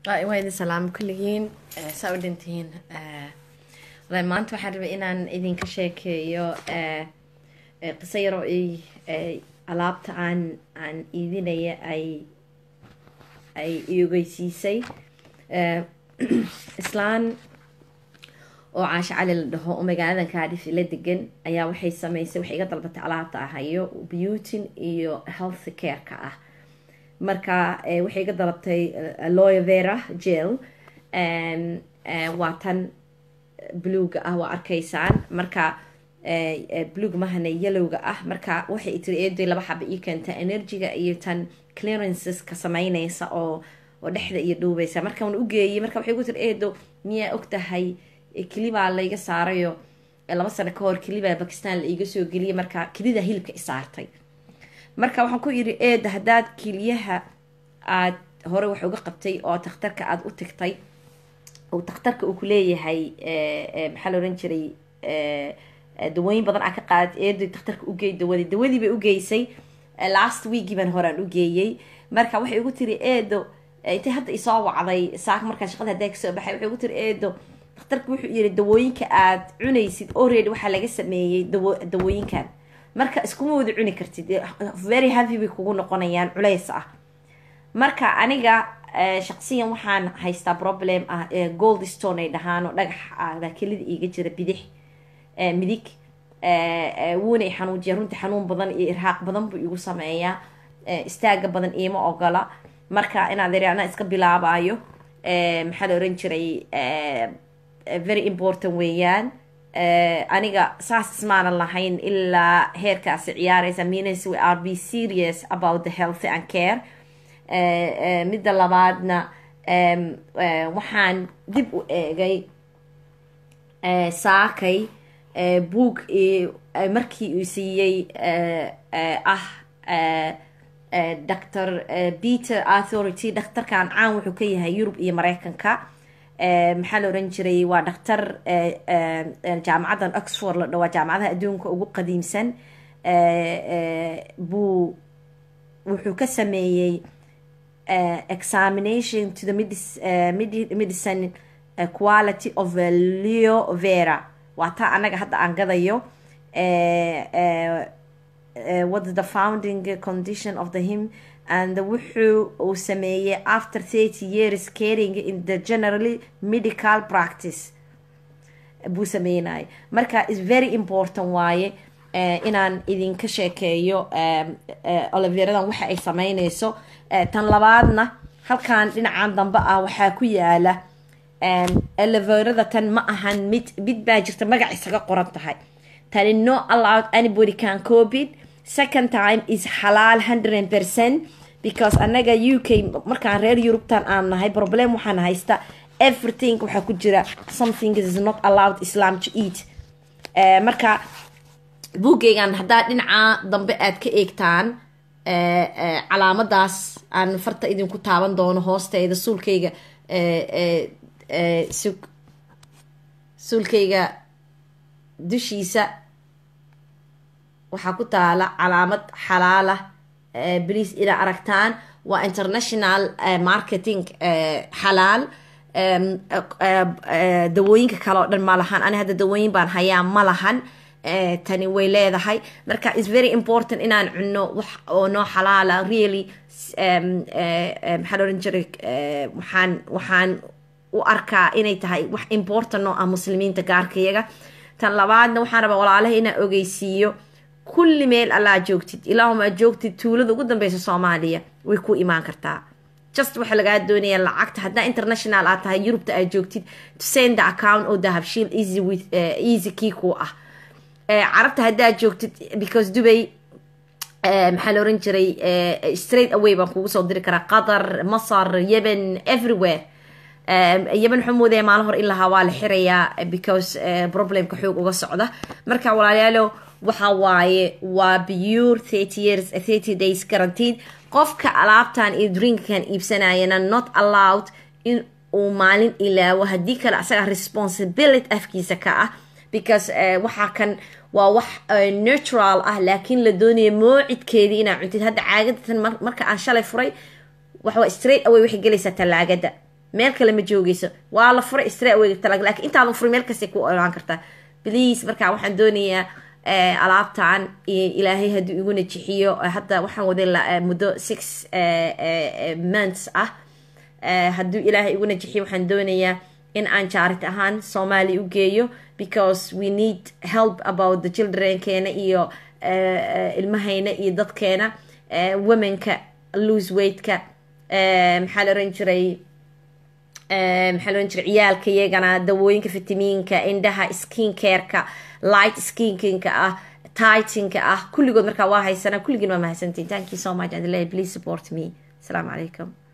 waa idin salaamo kulligiin saa u dhintihiin walahi maanta waxaan rabay inaan idinka sheekeeyo qiso yaroo ay alaabta aan aan iidinaya ay ay iogeysiisay islaan oo caasho cali la dhaho oo magaaladan kaadhif la degan ayaa waxay sameysay waxay iga dalbatay alaabta ahayo beautin iyo health care-ka ah marka waxay iga dalabtay loya vera jel waa tan bluga ah waa arkaysaan marka blug mahana yellowga ah marka waxay tiri eeday laba xaba ii keenta energyga iyo tan clearanceska sameyneysa oo oo dhexda iyo dhuubeysa marka waan ugeeyay marka waxay gu tiri eedo miyaa og tahay kelibaa layga saarayo laba sano ka hor kelibaa bakistan la iiga soo geliyay marka kelida hilibka isaartay marka waxaan ku yidhi eeda haddaad keliyaha aad hore wax uga qabtay oo takhtarka aada u tagtay oo takhtarka uu ku leeyahay maxaa la ohan jiray dawooyin badan aa ka qaadat eeday takhtarka ugeey dawadii dawadii bay ugeysay last weekii baan horaan ugeeyey marka waxay ugu tiri eedo intay hadda isoo wacday saaka markaa shaqada haddaa kasoo baxay waxay ugu tiri eedo takhtarka wuxuu yiri dawooyinka aad cunaysid already waxaa laga sameeyey dawo dawooyinkan marka iskuma wada cuni kartid very heavy bay kugu noqonayaan culays ah marka aniga shaqsiyan waxaan haystaa problem ah gold stone ay dhahaano dhagax ah baa kelida iiga jira bidix midig wuuna i xanuujiya runtii xanuun badan iyo irhaaq badan buu igu sameeyaa istaaga badan iima ogola marka inaad iri anaa iska bilaabayo maxaa la oran jiray very important weeyaan aniga saas ismaanan lahayn ilaa heerkaasi ciyaareysa means we are be serious about the health and care midda labaadna waxaan dib u eegay saakay boog markii uu siiyey ah dr peter authority dhakhtarkan caan wuxuu ka yahay yurub iyo mareykanka maxaa la oran jiray waa dhakhtar jaamacaddan oxford la dhawaa jaamacadaha adduunka ugu qadiimsan buu wuxuu ka sameeyey examination to the medicine quality of leo vera waa taa anaga hadda aan gadayo what the founding condition of the him and wuxuu uu sameeyey after thirty years caring in the generally medical practice buu sameynaya marka is very important waaye inaan idinka sheekeeyo oliveradan waxa ay sameyneyso tan labaadna halkan dhinacan dambe ah waxaa ku yaala oliverada tan ma ahan mid mid baa jirta magac isaga qoran tahay tani no allowed anybody can copy second time is xalaal hundred percent because anaga u k markaan reer yurubtan aan nahay problem waxaan haysta everything waxaa ku jira something is not allowed islam to eat marka buugeygan haddaa dhinaca dambe aad ka eegtaan calaamadaas aan farta idinku taaban doono hoosteeda suulkayga suulkayga dushiisa waxaa ku taala calaamad xalaala bliis inaa aragtaan waa international marketing xalaal dawooyinka kale oo dhan ma lahan ani hadda dawooyin baan hayaa ma lahan tani way leedahay marka is very important inaan cuno wax oo noo xalaala really maxaa oran jiray waxaan waxaan u arkaa inay tahay wax important oo ah muslimiinta gaarkayaga tan labaadna waxaan rabaa walaalaha inaan ogeysiiyo kulli meel allaa joogtid ilaahuma aad joogtid tuulada ugu dambeysa soomaaliya way ku imaan kartaa just waxaa lagaa doonaya lacagta haddaa international aad tahay yurubta aad joogtid to send the account oo dahabshiil easy with easy kii ku ah carabta haddaad joogtid because dubay maxaa la oran jiray straight away baan kugu soo diri karaa qatar masar yemen everywhere yemen waxaa moodaya maalin hor in lahaa waa la xirayaa because problemka xoog uga socda marka walaalayaalo waxa waaye waa pure thirty years thirty days guaranteed qofka alaabtan iyo drinkkan iibsanayana not allowed in uu maalin ilaawo haddii kale asaga responsibility afkiisa ka ah because waxaa kan waa wax natural ah laakiin la doonaya moocidkeedii inaa cuntid hadda caagadatan marka aan shalay furay waxawaa straight away waxay gelaysaa talaagada meel kale ma joogeyso waa la furay istra way talag laakiin intaadan furay meel kastay ku olaan kartaa please marka waxaan doonayaa alaabtan ilaahay hadduu igu najixiyo hadda waxaan waday muddo six months ah hadduu ilaahay igu najixiyo waxaan doonayaa in aan jaarit ahaan soomaali u geeyo because we need help about the childrenkeena iyo ilmahayna iyo dadkeena womenka lose weightka maxaa la oran jiray maxaa la oran jiray ciyaalka iyagana dawooyinka fitamiinka indhaha skin careka light skinkinka ah tightinka ah kulligood markaa waa haysanaa kulligiin waa mahadsantiin thank you so much and please support me asalaamu calaykum